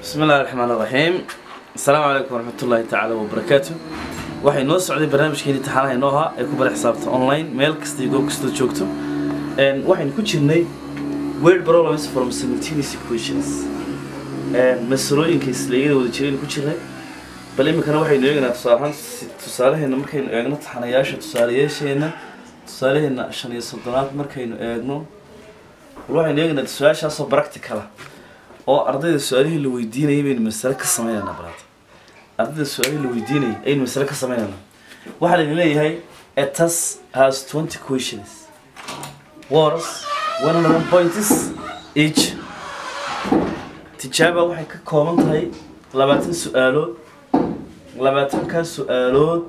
bismi illahi raxmaan raxiim asalaamu calaykum waraxmat ullaahi tacaala wabarakaatu waxay noo socday barnaamijkeeni imtixaanaha inoo ahaa ee ku bara xisaabta online meel kasta iyo goob kastoo joogto waxaynu ku jirnay word problems from simultaneous equations masalooyinka isleegyada wada jiraynu ku jirnay bal iminkana waxaynu eegaynaa tusaale ahaan tusaalaheena markaynu eegno taxanayaasha tusaalayaasheena tusaalaheena shan iyo soddonaad markaynu eegno bal waxaynu eegaynaa su-aashaasoo practicala oo ardayda su-aalihii la weydiinayay baynu masale ka sameynaynaa balaad ardayda su-aalihii la weydiinayay ayaynu masale ka sameynaynaa waxaa laydin leeyahay a task has twenty questions words one hundred one points each tijaaba waxay ka kooban tahay labaatan su-aalood labaatankaa su-aalood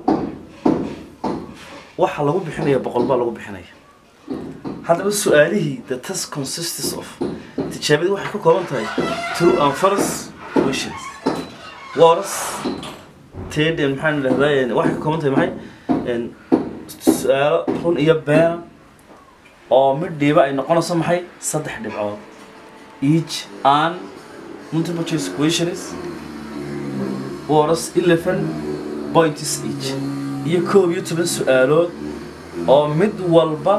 waxaa lagu bixinaya boqol baa lagu bixinaya haddaba su-aalihii the task consists of tijaabadii waxay ka kooban tahay true and false questions words ted maxaan idhahdaa waxay ka kooban tahay maxay su-aalo run iyo beena oo midhiiba ay noqonayso maxay saddex dhibcood each and multiple choice questions words eleven points each iyo koob iyo toban su-aalood oo mid walba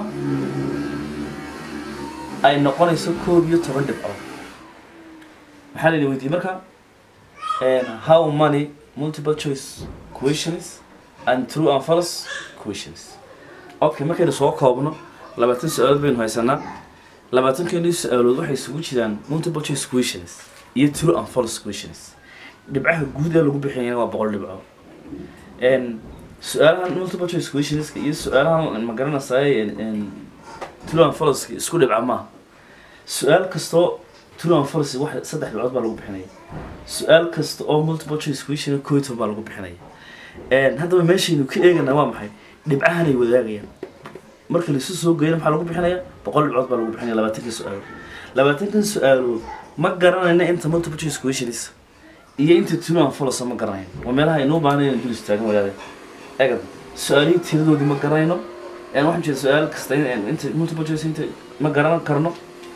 ay noqonayso koob iyo toban dhibcood maxaa la weydiiyey marka how many multiple choice questions and true and false questions okay markaynu soo koobno labaatan su-aalood baynu haysanaa labaatankeeni su-aalood waxay isugu jiraan multiple choice questions iyo true and false questions dhibcaha guud ee lagu bixiyana waa boqol dhibcood su-aalahan multiple choice questionska iyo su-aalahan ma garanaysaay true and false isku dhibca maaha su-aal kastoo true and false wax saddex dhibcood baa lagu bixinaya su-aal kasta oo multiple choice question koo iyo toban baa lagu bixinaya haddaba meeshaynu ka eeganaa waa maxay dhibcahanay wadaagayaan marka laisu soo geeyana maxaa lagu bixinaya boqol dhibcood baa lagu bixinaya labaatanka su-aalood labaatankan su-aalood ma garanayna inta multiple choice questions iyo inta true and false ma garanayno waa meelaha aynoo baahnay inaan dul istaagan wadaade egad su-aalihii tiradoodii ma garanayno waxaan jeeda su-aal kasta inta multiple choice inta ma garan karno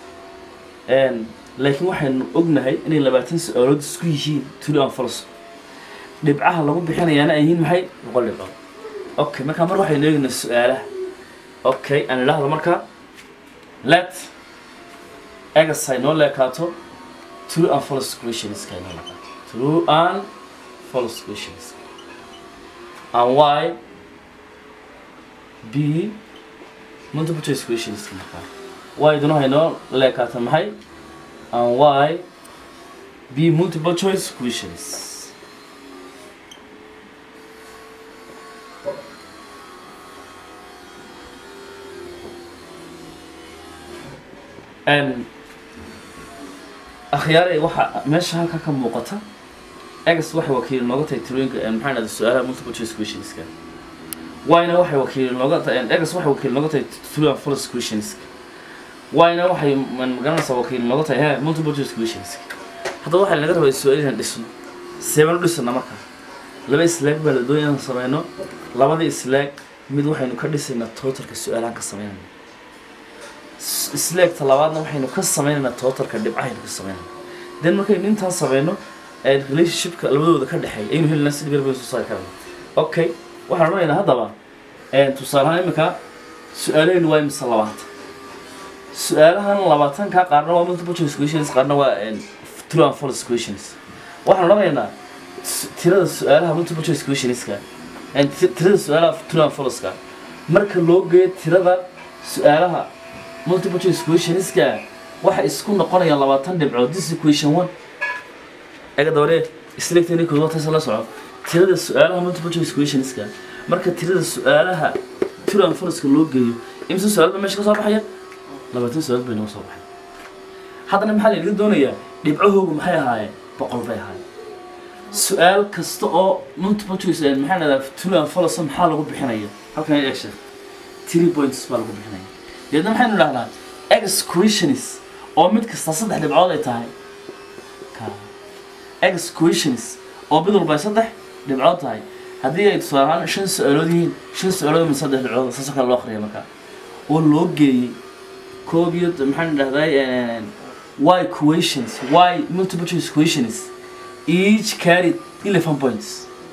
laakiin waxaynu ognahay inay labaatan su-aalood isku yihiin true and false dhibcaha lagu bixinayaana ay yihiin maxay boqol dhibcood okay markaa mar waxaynu eegaynaa su-aalaha okay aan idhaahdo markaa let egas ay noo leekaato true and false questionska ay noo leekaato true and false questions and why b multiple choice questionska markaa why duna haynoo leekaata maxay and why b multiple choice questions akhyaare waxa meesha halka ka muuqata egas waxay wakiil nooga tahay tirooyinka maxaa dhahda su-aalaha multiple choice questionska wayna waxay wakiil nooga tahay egas waxay wakiil nooga tahay true and false questionska wayna waxay magaranaysaa wakiil nooga tahay he multiple choice questionska haddaba waxaa lanaga rabaa su-aal inaan dhisno seebanu dhisana marka laba islaag baa la doonaya inaan sameyno labada islaag mid waxaynu ka dhisaynaa totalka su-aalahan ka sameynayna islaagta labaadna waxaynu ka sameynaynaa totalka dhibcahaynu ka sameynayna then markaynu intaas sameyno relationshipka labadooda ka dhexeeya aynu helinaa sida garbaynu soo saari karana okay waxaan odhanaynaa haddaba tusaalehaan iminka su-aalahaynu waa imise labaatan su-aalahan labaatanka qaarna waa multiple choice questions qaarna waa true and false questions waxaan odhanaynaa tirada su-aalaha multiple choice questionska tirada su-aalaha true and falseka marka loo geeyo tirada su-aalaha multiple choice questionska waxay isku noqonayaan labaatan dhibcood this equation one aga dabare selectani kood taas la soco tirada su-aalaha multiple choice questionska marka tirada su-aalaha true and falseka loo geeyo imse su-aal ba meesha ka soo baxaya labaatan su-aal bay noo soo baxay haddana maxaa laynaga doonayaa dhibcahoogu maxay ahaayeen boqol bay ahaayeen su-aal kasta oo multiple choice maxaa dhahdaa true and false maxaa lagu bixinaya halkan eegsha three points baa lagu bixinaya deedna maxaynu idhahnaa ex questions oo mid kasta saddex dhibcood ay tahay ex questions oo mid walba ay saddex dhibcood tahay haddii ay tusaale ahaan shan su-aalood yihiin shan su-aalood min saddex dhibcood saasoo kale loo akhriya markaa oo loo geeyey koob iyo maxaan idhahdaa why questions why multiple choice questions each carried eleven points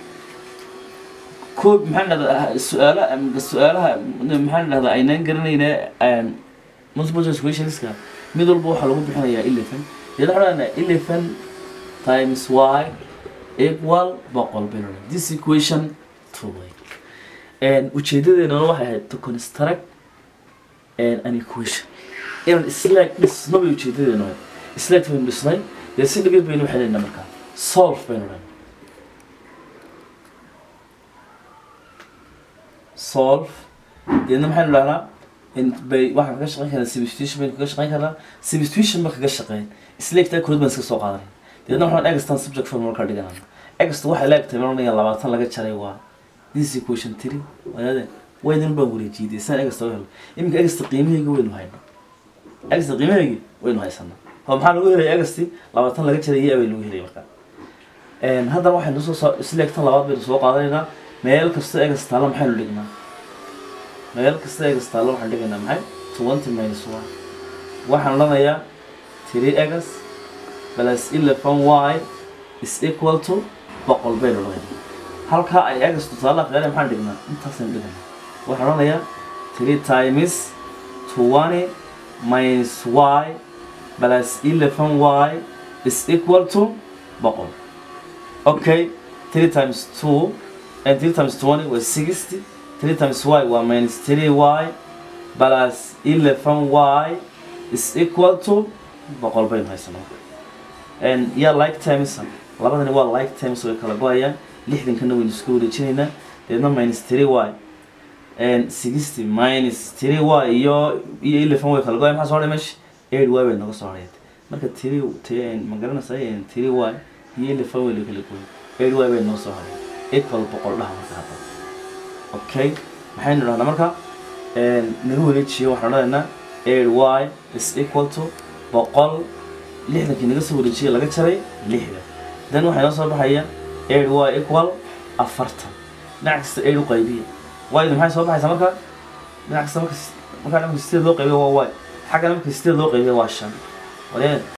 koob maxaan dhahdaa su-aalaha su-aalaha maxaan dhahdaa aynaan garanayna multiple choice questionska mid walba waxaa lagu bixinayaa eleven dee waxaan dhahnaa eleven times y equal boqol baynu dhahnaa this equation two way ujeedadeena waxay ahayd to construct an equation inaan slaag dhisno bay ujeedadeena ahayd slaag baynu dhisnay dee si dhigid baynu xelaynaa markaa solve baynu dhahnaa solve deedna maxaynu dhahnaa bay waxaan kaga shaqeyn karnaa substitution baynu kaga shaqeyn karnaa substitution ba kaga shaqeyn isleegtaa kood baan iska soo qaadanay deedna waxaan egstan subject form markaa dhiganana egsta waxay leegtahay marnaya labaatan laga jaray waa this equation three wadaade waydan baan wareejiyay saan egsta u helo iminka egsta qiimahayga waynu hayno egsta qiimahayga waynu haysanaa oo maxaa lagu helaya egsti labaatan laga jaray iyo abay lagu helaya markaa haddana waxaynu soo isleegtan labaad baynu soo qaadanaynaa meel kasta egas taalla maxaynu dhignaa meel kasta egas taalla waxaan dhigaynaa maxay twenty minus one waxaan odhanayaa three egas plus eleven y is equal to boqol baynu odhanaynaa halkaa ay egas tusaale aqeele maxaan dhignaa intaasaynu dhiganaa waxaan odhanayaa three times twenty minus y plus eleven y is equal to boqol okay three times two and 3 times 20 was 60 3 times y was minus 3y plus 11y is equal to boqol baynu haysanaa and yeah like times labadani waa like times way kala go-ayaan lixdankana waynu isku wareejinaynaa deedna minus 3y and 60 minus 3y iyo iyo 11 way kala go-ayan maxaa soo hadhay meesha 8y bay naga soo hadhayd marka 3 ma garanaysaa 3y iyo 11 way la kala gooyay 8y bay noo soo hadhay equal boqol dhaha marka hadda okay maxaynu dhahnaa marka naga wareejiyo waxaan odhanaynaa eight y is equal to boqol lixdankii naga soo wareejiyay laga jaray lixda then waxaa inoo soo baxaya eight y equal afartan dhinac kasta eight u qaybiya yda maxay soo baxaysaa marka dhinac kasta marka markaa marka sideed loo qaybiya waa y xaggana marka sideed loo qaybiya waa shan walee